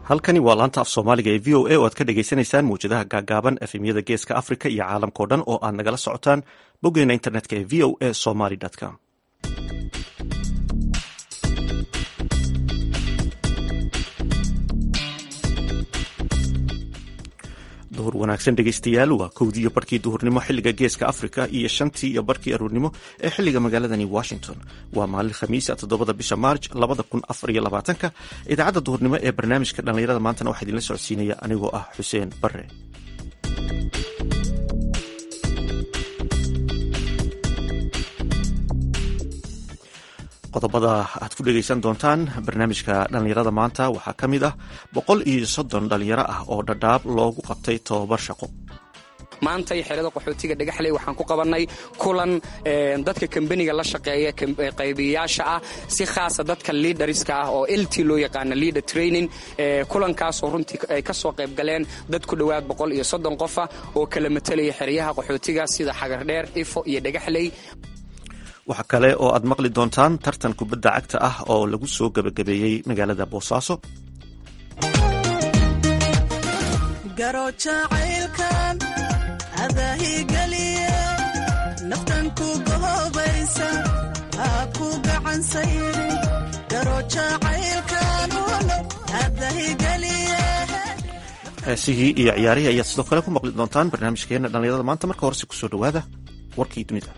halkani waa laanta af soomaaliga ee v o a oo aad ka dhagaysanaysaan mawjadaha gaagaaban efemyada geeska africa iyo caalamkao dhan oo aad nagala socotaan boggeena internetka ee v o a somaly com duhur wanaagsan dhegeystayaal waa kowdii iyo barkii duhurnimo xiliga geeska africa iyo shantii iyo barkii aruurnimo ee xiliga magaaladani washington waa maalin khamiisa toddobada bisha maarj labada kun afar iyo labaatanka idaacadda duhurnimo ee barnaamijka dhallinyarada maantana waxaa idinla socodsiinaya anigoo ah xuseen bare qodobada aad ku dhegeysan doontaan barnaamijka dhallinyarada maanta waxaa ka mid ah boqol iyo soddon dhallinyaro ah oo dhadhaab loogu qabtay tobabar shaqo maantay xerada qaxootiga dhagaxley waxaan ku qabannay kulan dadka kambeniga la shaqeeya qaybiyayaasha ah si khaasa dadka liidariska ah oo lt loo yaqaana leader training kulankaasoo runtii ay ka soo qayb galeen dad ku dhowaad boqol iyo soddon qofa oo kala matelaya xeryaha qaxootiga sida xagardheer ifo iyo dhagaxley waxaa kale oo aad maqli doontaan tartan kubadda cagta ah oo lagu soo gebagabeeyey magaalada boosaaso heesihii iyo ciyaarihii ayaad sidoo kale ku maqli doontaan barnaamijkeena dhallinyarada maanta marka horese kusoo dhowaada warkii dunida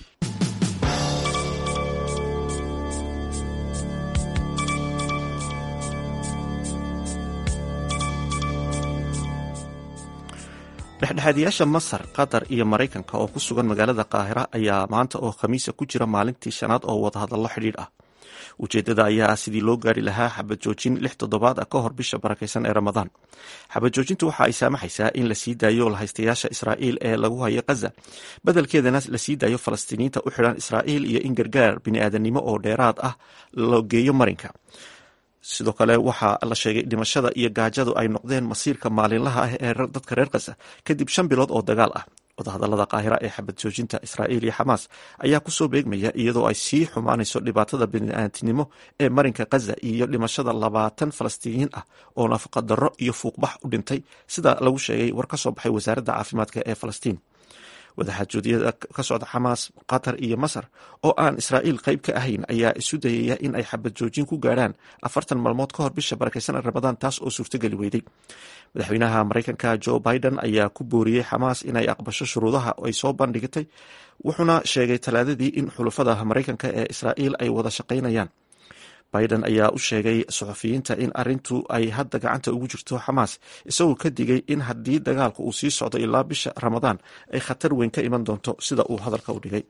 dhexdhexaadiyaasha masar qatar iyo maraykanka oo ku sugan magaalada qaahira ayaa maanta oo khamiisa ku jira maalintii shanaad oo wadahadallo xidhiidh ah ujeedada ayaa ah sidii loo gaari lahaa xabad joojin lix toddobaad ah ka hor bisha barakaysan ee ramadaan xabad joojintu waxa ay saamaxaysaa in la sii daayo lahaystayaasha israa'iil ee lagu hayo khaza beddelkeedana la sii daayo falastiiniyiinta u xidhan israa'iil iyo in gargaar bini'aadanimo oo dheeraad ah loo geeyo marinka sidoo kale waxaa la sheegay dhimashada iyo gaajadu ay noqdeen masiirka maalinlaha ah ee dadka reer khaza kadib shan bilood oo dagaal ah wadahadalada qaahira ee xabad joojinta israa'iil iyo xamaas ayaa kusoo beegmaya iyadoo ay sii xumaanayso dhibaatada bini'aadnimo ee marinka khaza iyo dhimashada labaatan falastiiniyiin ah oo nafaqadarro iyo fuuqbax u dhintay sida lagu sheegay war ka soo baxay wasaaradda caafimaadka ee falastiin wadaxaajoodiyada ka socda xamaas qatar iyo masar oo aan israa'iil qayb ka ahayn ayaa isu dayaya in ay xabad joojin ku gaarhaan afartan maalmood ka hor bisha barakaysan ee ramadaan taas oo suurtogeli weyday madaxweynaha maraykanka joe biden ayaa ku booriyey xamaas inay aqbasho shuruudaha ay soo bandhigtay wuxuuna sheegay talaadadii in xulafada maraykanka ee israa'iil ay wada shaqaynayaan biden ayaa u sheegay suxufiyiinta in arintu ay hadda gacanta ugu jirto xamaas isagoo ka digay in haddii dagaalku uu sii socdo ilaa bisha ramadaan ay khatar weyn ka iman doonto sida uu hadalka u dhigay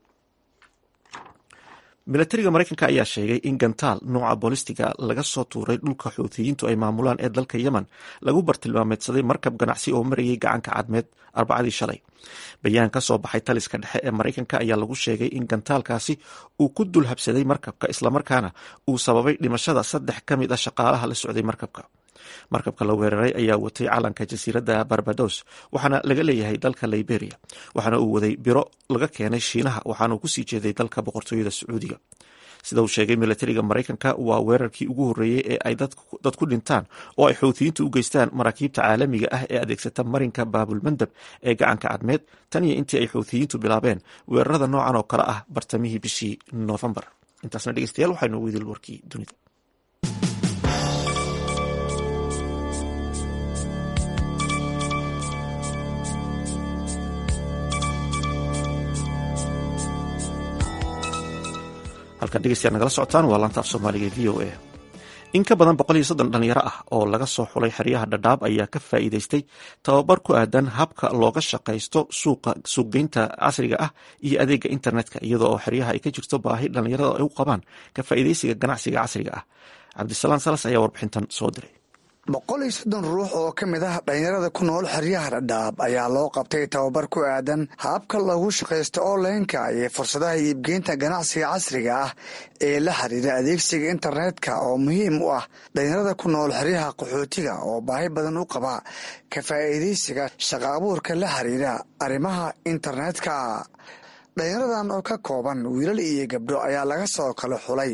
milatariga maraykanka ayaa sheegay in gantaal nooca boolistiga laga soo tuuray dhulka xuutiyiintu ay maamulaan ee dalka yemen lagu bartilmaameedsaday markab ganacsi oo marayay gacanka cadmeed arbacadii shalay bayaan ka soo baxay taliska dhexe ee maraykanka ayaa lagu sheegay in gantaalkaasi uu ku dul habsaday markabka islamarkaana uu sababay dhimashada saddex ka mid a shaqaalaha la socday markabka markabka la weeraray ayaa watay calanka jasiiradda barbados waxaana laga leeyahay dalka liberia waxaana uu waday biro laga keenay shiinaha waxaana uu kusii jeeday dalka boqortooyada sacuudiga sida uu sheegay milatariga maraykanka waa weerarkii ugu horreeyey ee ay dad ku dhintaan oo ay xuutiyiintu u geystaan maraakiibta caalamiga ah ee adeegsata marinka baabulmandab ee gacanka cadmeed tan iyo intii ay xuutiyiintu bilaabeen weerarada noocan oo kale ah bartamihii bishii noofembar intaasna dhegeystayaal waxaa inoogu idil warkii dunida halkan dhegeystayaal nagala socotaan waa laanta af soomaaliga v o a in ka badan boqol iyo soddon dhalinyaro ah oo laga soo xulay xeryaha dhadhaab ayaa ka faa'iidaystay tababar ku aadan habka looga shaqaysto suuqa suuqgeynta casriga ah iyo adeega internetka iyadoo oo xeryaha ay ka jirto baahi dhalinyarada ay u qabaan ka faa'iidaysiga ganacsiga casriga ah cabdisalaam salas ayaa warbixintan soo diray boqol iyo soddon ruux oo ka mid ah dhalinyarada ku nool xeryaha dhadhaab ayaa loo qabtay tababar ku aadan habka loogu shaqaysto onlineka iyo fursadaha iibgeynta ganacsiga casriga ah ee la xiriira adeegsiga internetka oo muhiim u ah dhalinyarada ku nool xeryaha qaxootiga oo baahi badan u qaba ka faa'iidaysiga shaqa abuurka la xiriira arrimaha internetka dhalinyaradan oo ka kooban wiilal iyo gabdho ayaa laga soo kala xulay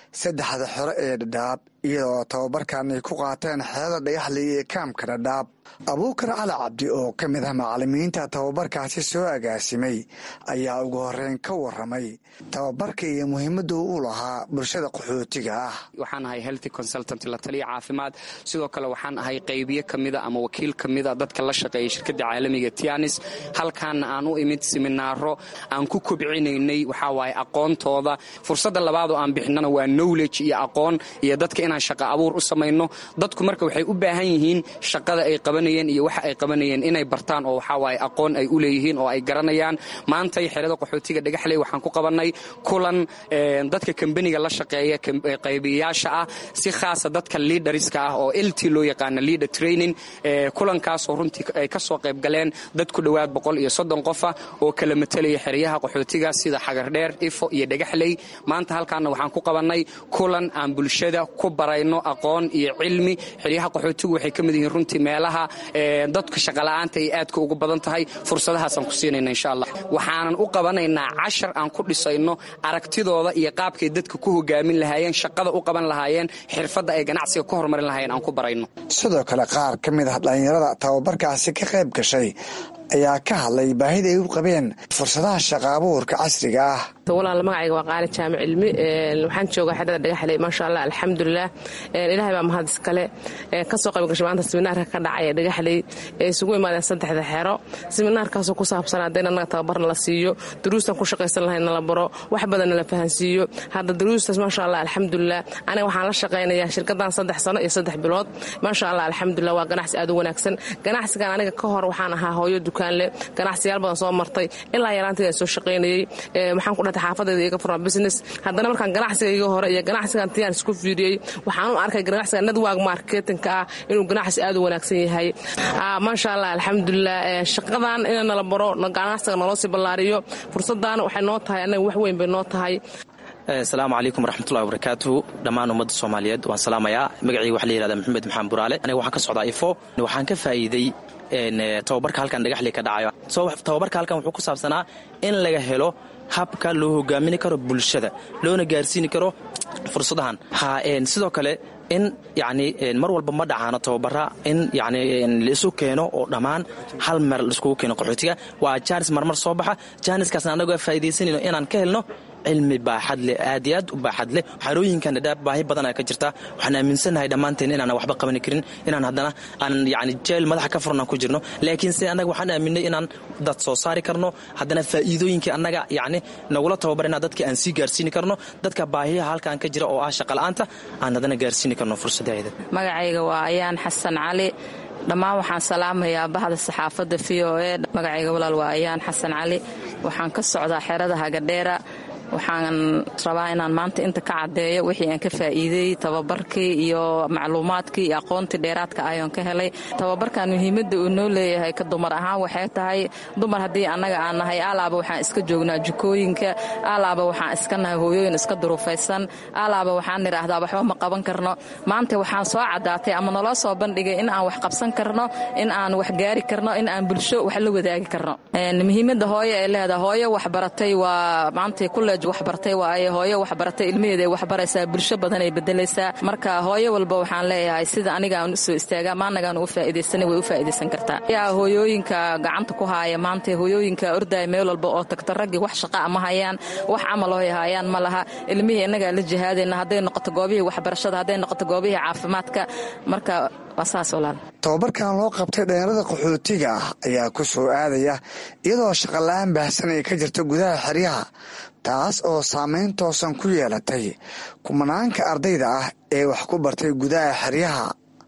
saddexda xore ee dhadhaab iyadoo tababarkan ay ku qaateen xeelada dhagaxley ee kaamka dhadhaab abuukar cali cabdi oo ka mid ah macalimiinta tababarkaasi soo agaasimay ayaa ugu horeyn ka waramay tababarka iyo muhiimadda uu lahaa bulshada qaxootiga ah waxaan ahay healthy consultant la taliya caafimaad sidoo kale waxaan ahay qaybiye ka mida ama wakiil ka mida dadka la shaqeeya shirkadda caalamiga tianis halkaana aan u imid siminaaro aan ku kobcinaynay waxaa waaye aqoontooda fursadda labaad oo aan bixinana waa knowledge iyo aqoon iyo dadka inaan shaqa abuur u samayno dadku marka waxay u baahan yihiin shaqada ay qabanayeen iyo waxa ay qabanayeen inay bartaan oo waxaa waaye aqoon ay u leeyihiin oo ay garanayaan maantay xerada qaxootiga dhagaxley waxaan ku qabannay kulan dadka kambeniga la shaqeeya qaybiyayaasha ah si khaasa dadka liidariska ah oo lt loo yaqaana leader training kulankaasoo runtii ay ka soo qayb galeen dad ku dhowaad boqol iyo soddon qofa oo kala matelaya xeryaha qaxootiga sida xagardheer ifo iyo dhagaxley maanta halkaana waxaan ku qabannay kulan aan bulshada ku barayno aqoon iyo cilmi xeryaha qaxootigu waxay ka mid yihiin runtii meelaha dadka shaqala'aanta ay aadka ugu badan tahay fursadahaasaan ku siinayna insha allah waxaanan u qabanaynaa cashar aan ku dhisayno aragtidooda iyo qaabkay dadka ku hogaamin lahaayeen shaqada u qaban lahaayeen xirfadda ay ganacsiga ku horumarin lahaayeen aan ku barayno sidoo kale qaar ka mid ah dhallinyarada tababarkaasi ka qayb gashay ayaa ka hadlay baahida ay u qabeen fursadaha shaqa abuurka casriga ah walaal magacayga waa qaali jaamic cilmi waxaan joogaa xerada dhagaxley maasha allah alxamdulilah ilaahay baa mahad iskale kasoo qayb gashay maanta siminaarka ka dhacaya dhagaxley ee isugu imaadeen saddexda xero siminaarkaasoo ku saabsan haddayna annaga tababarna la siiyo duruustan ku shaqaysan lahayn nala baro wax badanna la fahansiiyo hadda duruustaas maasha allah alxamdulilah aniga waxaan la shaqaynayaa shirkadan saddex sano iyo saddex bilood maasha allah alxamdulilah waa ganacsi aad u wanaagsan ganacsigan aniga ka hor waxaan ahaa hooyo dukaanle ganacsiyaal badan soo martay ilaa yaraanteeda soo shaqaynayey waxaan ku dhatay xaafadeeda iga furaa business haddana markaan ganacsiga iga hore iyo ganacsigan tiyaan isku fiiriyey waxaan u arkay ganacsiga network marketingka ah inuu ganacsi aad u wanaagsan yahay maasha allah alxamdulilah shaqadan in nala baro ganacsiga naloo sii ballaariyo fursadan waxay noo tahay annaga wax weyn bay noo tahay asalaamu calaykum waraxmatullahi wabarakaatuhu dhammaan ummadda soomaaliyeed waan salaamayaa magacayga waxa la yihahda maxamed maxamed buraale aniga waxaan ka socdaa ifo waxaan ka faa'iiday tababarka halkan dhagaxley ka dhacayo tababarka halkan wuxuu ku saabsanaa in laga helo habka loo hogaamini karo bulshada loona gaarsiini karo fursadahan sidoo kale in yani mar walba ma dhacaano tababara in yani laisu keeno oo dhammaan hal meer laiskugu keeno qaxootiga waa jaanis marmar soo baxa jaaniskaasna anagoo faa'iidaysanayno inaan ka helno cilmi baaxad leh aad iyo aad u baaxad leh xarooyinkan dhadhaab baahi badana ka jirta waxaan aaminsannahay dhammaanteen inaan waxba qabani karin inaan haddana aan yani jeel madaxa ka furan aan ku jirno laakiin se annaga waxaan aaminay inaan dad soo saari karno haddana faa'iidooyinkii annaga yani nagula tababarina dadka aan sii gaarsiini karno dadka baahiyaha halkaan ka jira oo ah shaqala'aanta aan haddana gaarsiini karno fursadaheeda magacayga waa ayaan xasan cali dhammaan waxaan salaamayaa bahda saxaafadda v o e magacayga walaal waa ayaan xasan cali waxaan ka socdaa xerada hagadheera waxaan rabaa inaan maanta inta ka caddeeyo wixii aan ka faa'iideeyey tababarkii iyo macluumaadkii iyo aqoontii dheeraadka ayoon ka helay tababarkan muhiimadda uu noo leeyahay ka dumar ahaan waxay tahay dumar haddii annaga aan nahay alaaba waxaan iska joognaa jikooyinka alaaba waxaan iska nahay hooyooyin iska duruufaysan alaaba waxaan nidhaahdaa waxba ma qaban karno maanta waxaan soo caddaatay ama naloo soo bandhigay in aan wax qabsan karno in aan wax gaari karno in aan bulsho wax la wadaagi karno muhiimadda hooyo ay leedahay hooyo waxbaratay waa maanta kule waxbartay waaye hooyo waxbaratay ilmaheeda ay waxbaraysaa bulsho badan ay bedelaysaa marka hooyo walba waxaan leeyahay sida aniga aan usoo istaaga maanagaan ugu faa'iidaysanay way u faa'iidaysan kartaa yaa hooyooyinka gacanta ku haaya maanta hooyooyinka ordaya meel walba oo tagta raggii wax shaqa ma hayaan wax camal oo hayaan ma laha ilmihii innagaa la jihaadayna hadday noqoto goobihii waxbarashada hadday noqoto goobihii caafimaadka marka waa saas walaal tababarkan loo qabtay dhalinyarada qaxootiga ah ayaa ku soo aadaya iyadoo shaqola'aan baahsan ay ka jirta gudaha xeryaha taas oo saameyn toosan ku yeelatay kumanaanka ardayda ah ee wax ku bartay gudaha xeryaha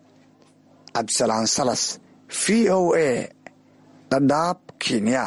cabdisalaan salas v o a dhadhaab kenya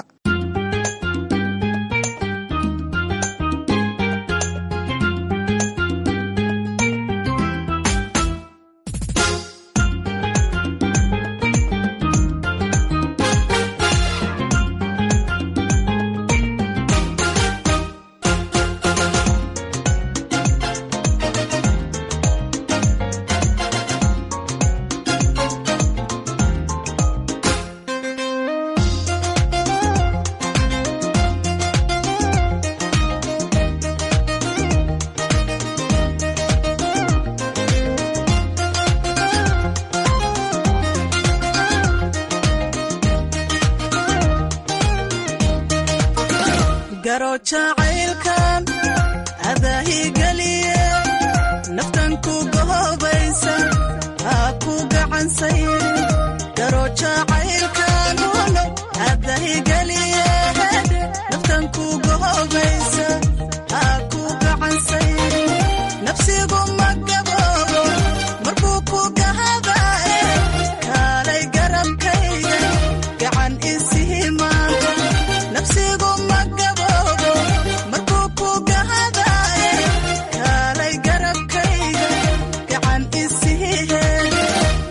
garo jacaylkan adaahigeliye naftan ku gohobaysa haa ku gacansayri garo jacaylkan walo adaahigeliye naftan ku gohobaysa haa ku gacansayri nafsigu ma gaboobo markuu ku gahadaye kaalay garabkayga gacan isii maanta nafsigu ma gaboobo markuu ku gahadaye kaalay garabkayga gacan isii heeda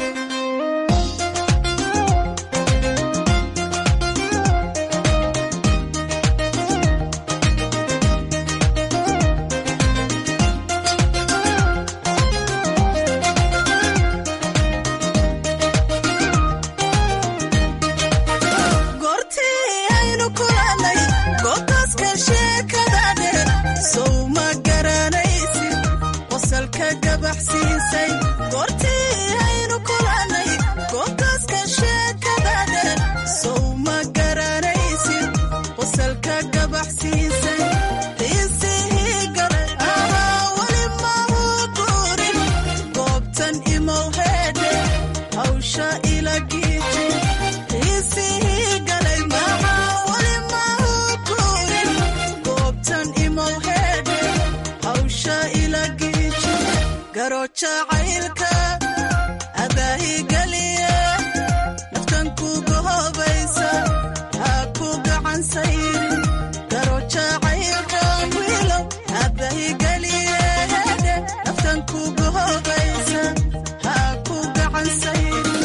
goortii aynu kulannay goobtaaska sheekadane sow ma garanaysid qosalka gabaxsiisay goortii aynu kulannay goobtaaska sheekadane sow ma garanaysid qosalka gabaxsiisay xiisihii galay ahaa weli mau guurin goobtan imow heedhe hawsha ila giiji xiisihii galay maxaa weli mau guurin goobtan imow heedhe hawsha ila giiji garo jacaylka adaahigeliye naftan ku gohobaysa haa ku gacan sayrin garo jacaylkan wiilow adaahigeliye naftan ku gohobaysa haa ku gacan sayrin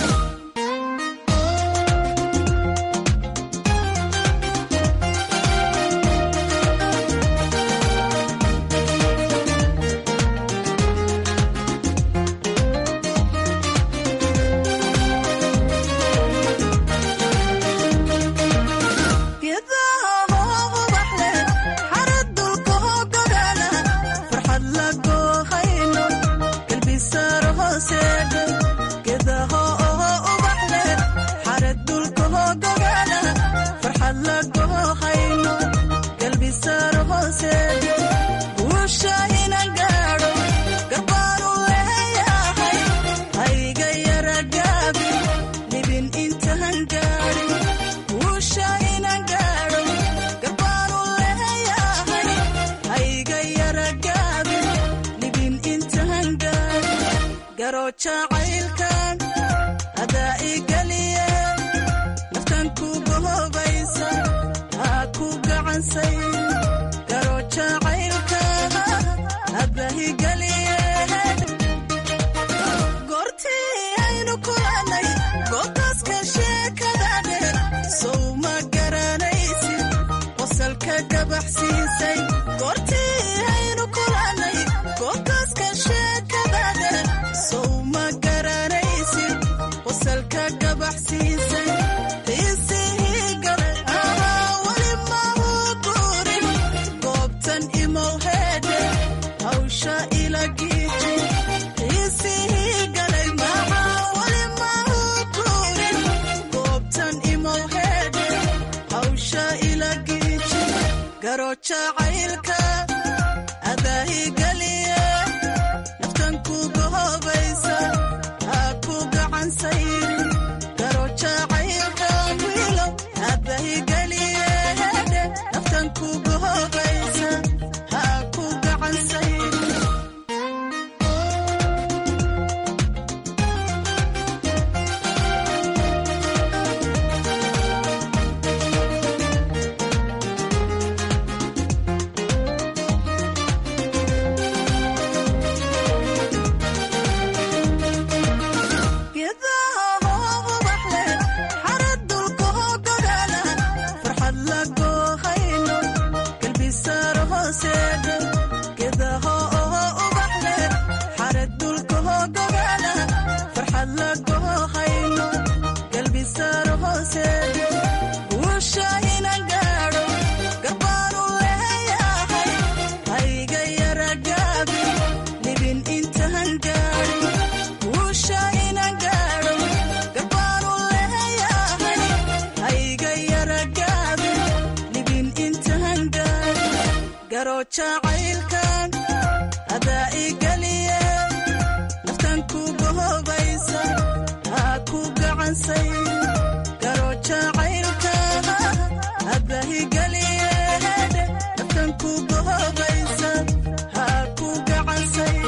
geedaha ubax leh xarad dulka hogogana farxad la goohayno galbisaaro hooseedhe geedaha ubax leh xarad dulka hogogana farxad la goohayno galbisaaro hooseedhe guusha inan gaadho garbaanu leeyahay hayga yara gaabi libin intaan gaadhin guusha inan gaadho garbaanu leeyahay hayga yara gaabin libin intaan gaadhin garo jacaylkan adaa igeliye naftan ku gohobaysa haa ku gacansayrin garo jacaylka adaa igeliye goortii aynu kulannay goobtaaska sheekadane sow ma garanaysid qosalka gabaxsiisay goortii aynu kulannay goobtaaska sheekadane sow ma garanaysid qosalka gabaxsiisay xiisihii galay ahaa weli mau guurin goobtan imow heedhe hawsha ila giiji xiisihii galay maxaa weli mau guurin goobtan imow heedhe hawsha ila giiji garo jacaylka adaahigeliye naftan ku gohobaysa haa ku gacan sayrin garo jacaylka wiilow adaahigeliye naftan ku gohobaysa haa ku gacan sayrin geedaha garo jacaylkan adaa igeliye naftan kuga hobaysa haa ku gacansay garo jacaylka adaa igeliye naftan kuga hobaysa haa ku gacansay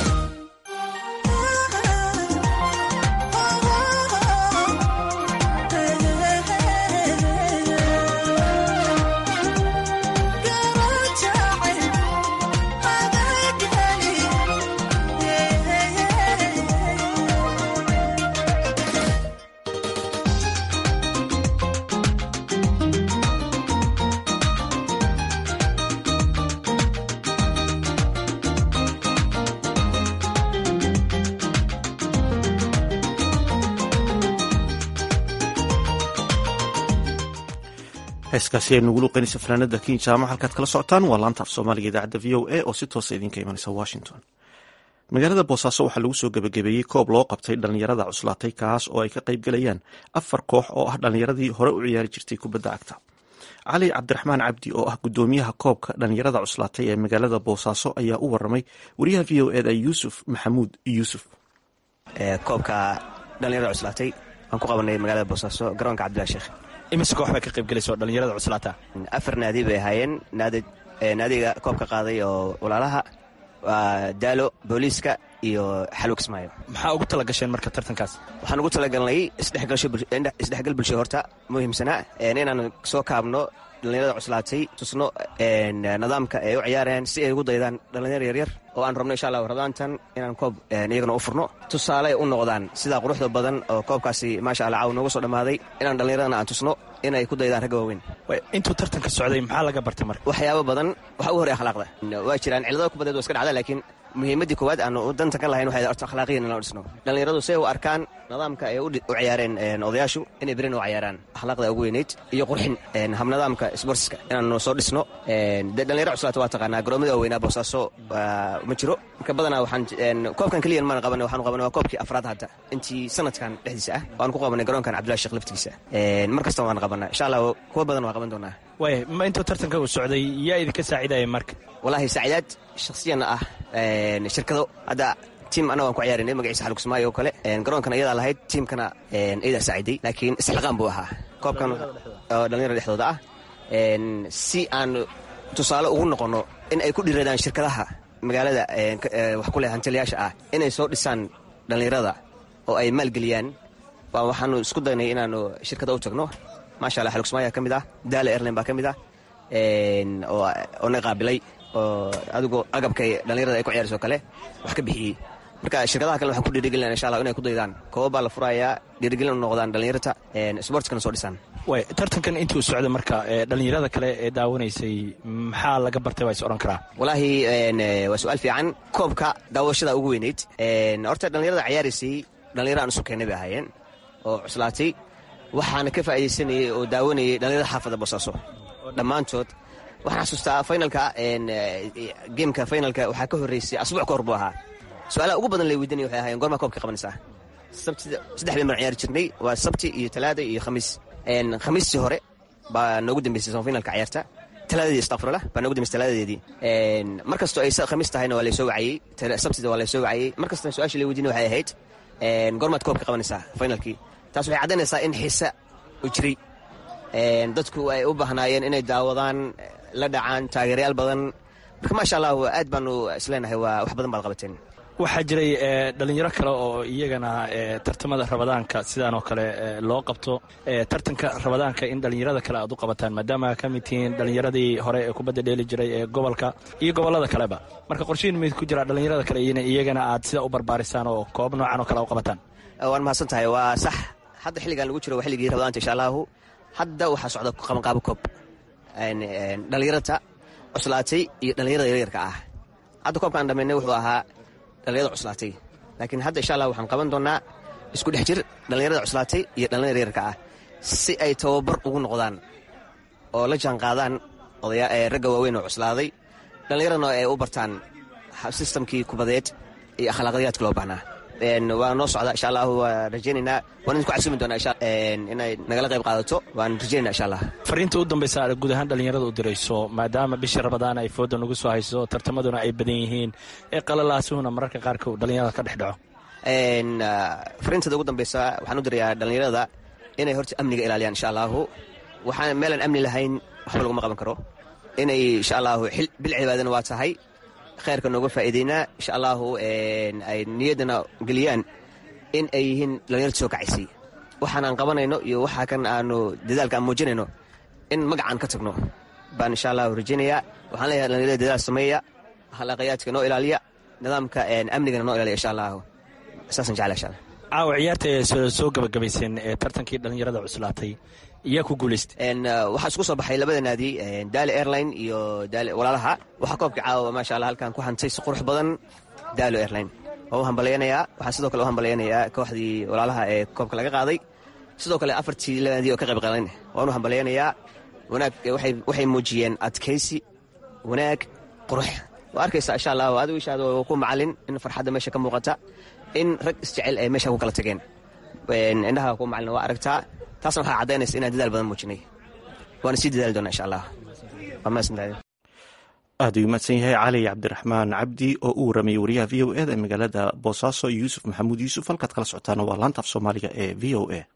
heeskaasi ay nugu luqeynaysa fanaanada kin jaamac halkaad kala socotaan waa laanta af soomaaliga idaacadda v o a oo si toosa idinka imanaysa washington magaalada boosaaso waxaa lagu soo gebagabeeyey koob loo qabtay dhallinyarada cuslaatay kaas oo ay ka qayb galayaan afar koox oo ah dhallinyaradii hore u ciyaari jirtay kubadda cagta cali cabdiraxmaan cabdi oo ah gudoomiyaha koobka dhallinyarada cuslaatay ee magaalada boosaaso ayaa u waramay wariyaha v o eda yuusuf maxamuud yuusuf koobka dhallinyarada cuslaatay aan ku qabanay magaalada boosaaso garoonka cabdillahi sheekh imise koox baa ka qayb gelaysa oo dhallinyarada cuslaata afar naadi bay ahaayeen naadiga koobka qaaday oo walaalaha waa daalo booliiska iyo xalwo kismaayo maxaa ugu tala gasheen marka tartankaas waxaan ugu talagalnay isdhexgal bulsho horta muhiimsanaa inaan soo kaabno dhallinyarada cuslaatay tusno nidaamka ay u ciyaarayaan si ay ugu daydaan dhallinyar yaryar oo aan rabno insha allah radaantan inaan koob iyagana u furno tusaale ay u noqdaan sidaa quruxda badan oo koobkaasi maasha allah caaw nooga soo dhammaaday inaan dhallinyaradana aan tusno inay ku daydaan ragga waaweyn intuu tartanka socday maxaa laga bartay marka waxyaabo badan waxa u horey akhlaaqda waa jiraan cilladada kubadeed waa iska dhacda laakiin muhiimaddii koowaad aanu danta ka lahayn waxay horta akhlaaqiyan inaan dhisno dhallinyaradu si ay u arkaan nidaamka ay u ciyaareen odayaashu inay berin u ciyaaraan akhlaaqda ugu weyneyd iyo qurxin habnidaamka sportska inaanu soo dhisno dee dhallinyaro cuslaata waa taqaanaa garoomada waaweynaa boosaaso ma jiro marka badanaa waxaan koobkan keliyan maan qabanay waxaanu qabanay waa koobkii afraad hadda intii sanadkan dhexdiisa ah waanu ku qabanay garoonkan cabdullahi sheekh laftigiisa mar kasta waan qabanaa insha allah kuwa badan waa qaban doonaa waaya ma intuu tartanka uu socday yaa idinka saacidaya marka walaahi saacidaad shakhsiyanna ah shirkado hadda tiim annaga aan ku ciyaarinay magaciisa xalug kismaayo oo kale garoonkan iyadaa lahayd tiimkana iyadaa saaciday laakiin isxilqaan buu ahaa koobkan oo dhallinyarada dhexdooda ah si aan tusaale ugu noqonno in ay ku dhiradaan shirkadaha magaalada wax ku leh hantiliyaasha ah inay soo dhisaan dhallinyarada oo ay maalgeliyaan waxaanu isku daynay inaanu shirkada u tagno maasha allah xalug kismaayo ka mid ah daala airline baa ka mid ah oo na qaabilay oo adigoo agabkay dhallinyarada ay ku ciyaarayso kale wax ka bixiyey marka shirkadaha kale waxaan ku dhiirigelina insha allah inay ku daydaan kooba baa la furayaa dhiirigelin u noqdaan dhallinyarta sportskana soo dhisaan way tartankan intuu socda marka dhallinyarada kale ee daawanaysay maxaa laga bartay waa is odhan karaa walaahi waa su-aal fiican koobka daawashada ugu weyneyd horta dhallinyarada ciyaaraysay dhallinyaro aan isu keennay bay ahaayeen oo cuslaatay waxaana ka faa'iidaysanayay oo daawanayay dhallinyarada xaafadda boosaaso dhammaantood waxaan xasuustaa finalka geemka finalka waxaa ka horreysay asbuuc ka hor buu ahaa su-aalaha ugu badan lay weydiinaya waxay ahaayeen gormaa koobka qabanaysaa sabtida saddex bay mar ciyaari jirnay waa sabti iyo talaada iyo khamiis khamiistii hore baa noogu dambeysay samafinalka ciyaarta talaadadeedi astaqfirullah baa noogu dambeysay talaadadeedii mar kastoo ay khamiis tahayna waa laysoo wacayey sabtida waa laysoo wacayey mar kastana su-aashii lay weydiinay waxay ahayd gormaad koobka qabanaysaa finalkii taas waxay caddaynaysaa in xiisa u jiray dadku ay u baahnaayeen inay daawadaan la dhacaan taageerayaal badan marka maasha allah aad baanu isleenahay waa wax badan baad qabateen waxaa jiray dhalinyaro kale oo iyagana tartamada rabadaanka sidaan oo kale loo qabto tartanka rabadaanka in dhalinyarada kale aad u qabataan maadaama ka mid tihiin dhalinyaradii hore ee kubadda dheeli jiray ee gobolka iyo gobolada kaleba marka qorshihin mid ku jira dhalinyarada kale iyagana aad sida u barbaarisaan oo koob noocan oo kale u qabataan waan mahadsan tahay waa sax hadda xilligan lagu jiro waa xilligii rabadaanta insha allahu hadda waxaa socda qabanqaabo koob dhalinyarata cuslaatay iyo dhalinyarada yaryarka ah hadda koobka aan dhamaynay wuxuu ahaa dhalinyarada cuslaatay laakiin hadda insha allah waxaan qaban doonaa isku dhex jir dhallinyarada cuslaatay iyo dhallinyarada yaryarka ah si ay tababar ugu noqdaan oo la jaan qaadaan ragga waaweyn oo cuslaaday dhallinyaradna ay u bartaan sistamkii kubadeed iyo akhlaaqdiyaadka loo baahnaa waa noo socda insha allahu waa rajaynaynaa waan idinku casumi doonaa insha inay nagala qayb qaadato waan rajaynayna insha allah fariinta u dambaysa aad guud ahaan dhallinyarada u dirayso maadaama bishii rabadaan ay fooda nagu soo hayso tartamaduna ay badan yihiin ee qalalaasuhuna mararka qaarka dhallinyarada ka dhex dhaco fariintada ugu dambeysa waxaan u dirayaa dhallinyarada inay horta amniga ilaaliyaan insha allahu waxaan meelaan amni lahayn waxba laguma qaban karo inay insha allahu bil cibaadana waa tahay khayrka nooga faa'iideynaa insha allahu ay niyaddana geliyaan in ay yihiin dhallinyarta soo kacaysay waxaan aan qabanayno iyo waxaa kan aanu dadaalka aan muujinayno in magacaan ka tagno baan insha allahu rajaynayaa waxaan leeyahay dhallinyarada dadaal sameeya halaqayaadka noo ilaaliya nidaamka amnigana noo ilaaliya insha allahu saasaan jecla insha allah caawa ciyaarta ee soo gabagabayseen ee tartankii dhallinyarada cuslaatay iyaa ku guulaystay waxaa isku soo baxay labada naadi daali airline iyo walaalaha waxaa koobka caawa maasha allah halkan ku hantay si qurux badan daalo airline waa u hambalyaynayaa waxaa sidoo kale u hambalyaynayaa kooxdii walaalaha ee koobka laga qaaday sidoo kale afartii naadi oo ka qayb qaadan waan u hambalyaynayaa wanaag waxay muujiyeen adkaysi wanaag qurux waa arkaysa insha allah adigu ishaada ku macalin in farxadda meesha ka muuqata in rag isjecel ay meesha ku kala tageen indhaha ku macalin waa aragtaa taasna waxaa caddaynaysa inaan dadaal badan muujinay waana sii dadaali doonaa insha allah aad uu mahadsan yahay cali cabdiraxmaan cabdi oo u waramayay wariyaha v o e da ee magaalada boosaaso yuusuf maxamuud yuusuf halkaad kala socotaana waa laanta af soomaaliga ee v o a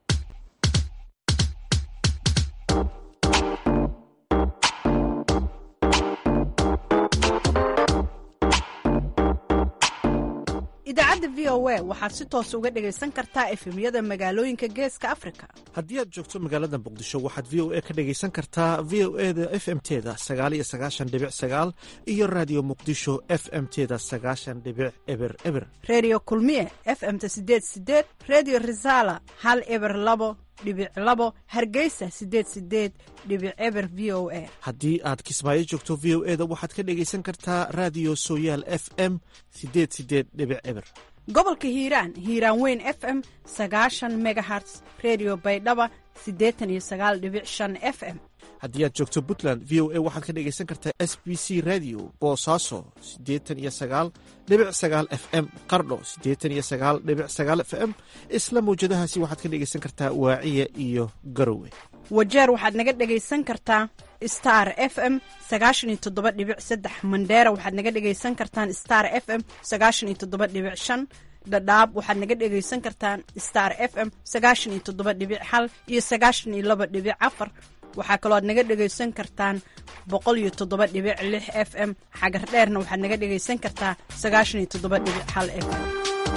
idaacadda v o a waxaad si toos uga dhegaysan kartaa efemyada magaalooyinka geeska afrika haddii aad joogto magaalada muqdisho waxaad v o a ka dhegaysan kartaa v o e da f m teda sagaaliyo sagaashan dhibic sagaal iyo raadiyo muqdisho f m teda sagaashan dhibic eber eber reediyo kulmiye f m-ta sideed sideed reediyo risaala hal eber labo dhibic labo hargeysa sideed sideed dhibic eber v o a haddii aad kismaayo joogto v o e da waxaad ka dhegaysan kartaa raadiyo sooyaal f m sideed sideed dhibic eber gobolka hiiraan hiiraan weyn f m sagaashan megaherts redio baydhaba siddeetan iyo sagaal dhibic shan f m haddii aad joogto puntland v o a waxaad ka dhegaysan kartaa s b c radio boosaaso siddeetan iyo sagaal dhibic sagaal f m qardho siddeetan iyo sagaal dhibic sagaal f m isla mawjadahaasi waxaad ka dhegaysan kartaa waaciya iyo garowe wajeer waxaad naga dhegaysan kartaa star f m sagaashan iyo toddoba dhibic saddex mandheera waxaad naga dhegaysan kartaan star f m sagaashan iyo toddoba dhibic shan dhadhaab waxaad naga dhegaysan kartaan star f m sagaashan iyo toddoba dhibic hal iyo sagaashan iyo laba dhibic afar waxaa kaloo aad naga dhegaysan kartaan boqol iyo toddoba dhibic lix f m xagar dheerna waxaad naga dhegaysan kartaa sagaashan iyo toddoba dhibic hal f m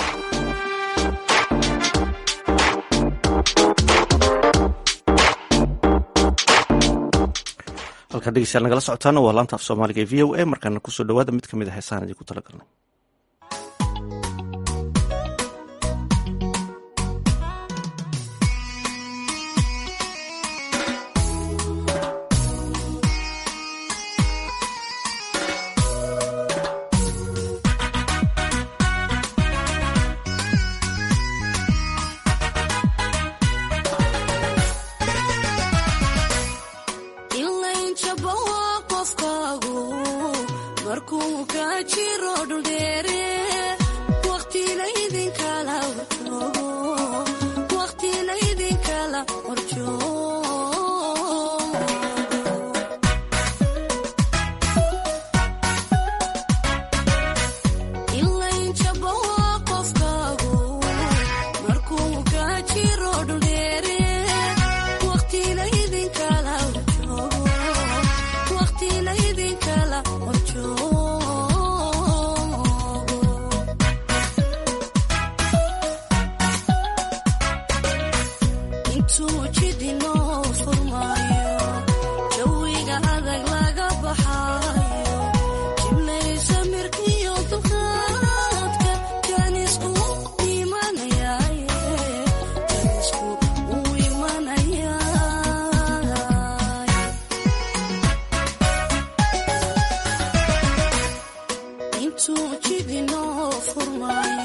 halkaan dhegeystayaal nagala socotaana waa laanta af soomaaliga ee v o a markaana kusoo dhawaada mid ka mid a heesaan idinku talagalnay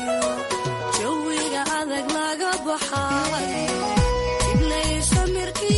jawiga adag laga baxaayo iblaysa mirki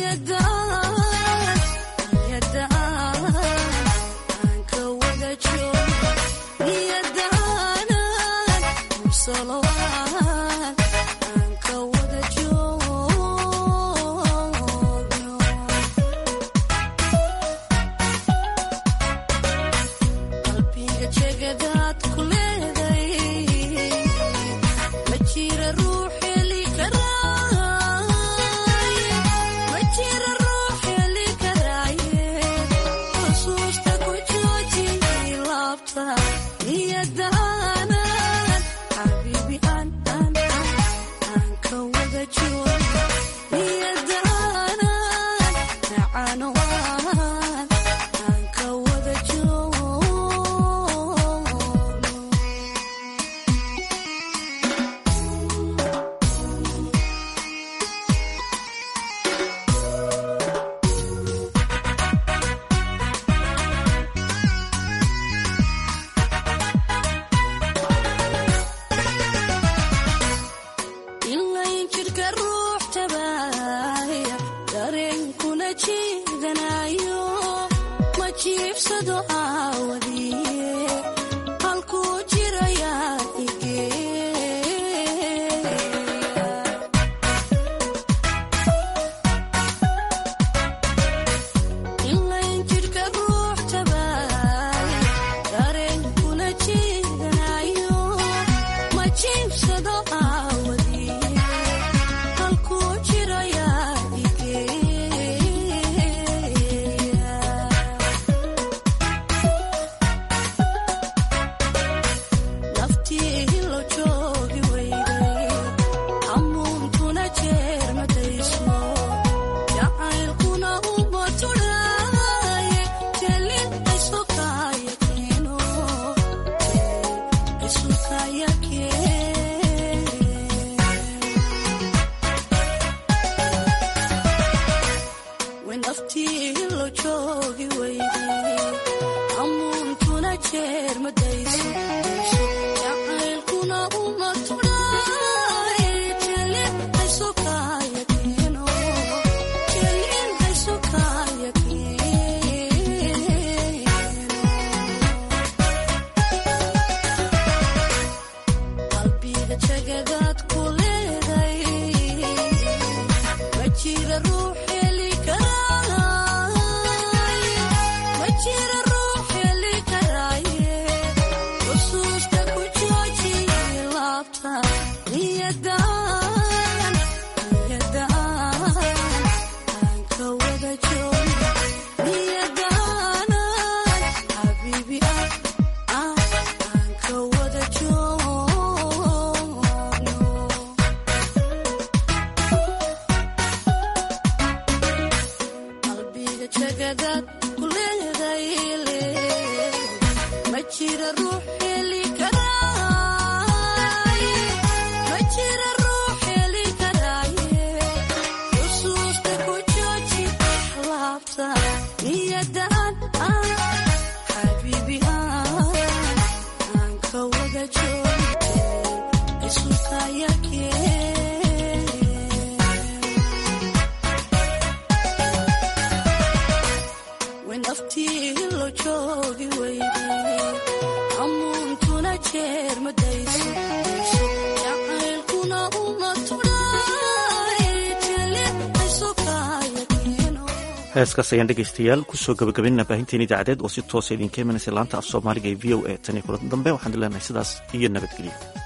heeskaas ayaan dhegaystayaal kusoo gabagabaynana baahinteen idaacadeed oo si toosa idinka imanaysa laanta af soomaaliga ee v o a tan iyo kulan dambe waxaan leenahay sidaas iyo nabadgelyo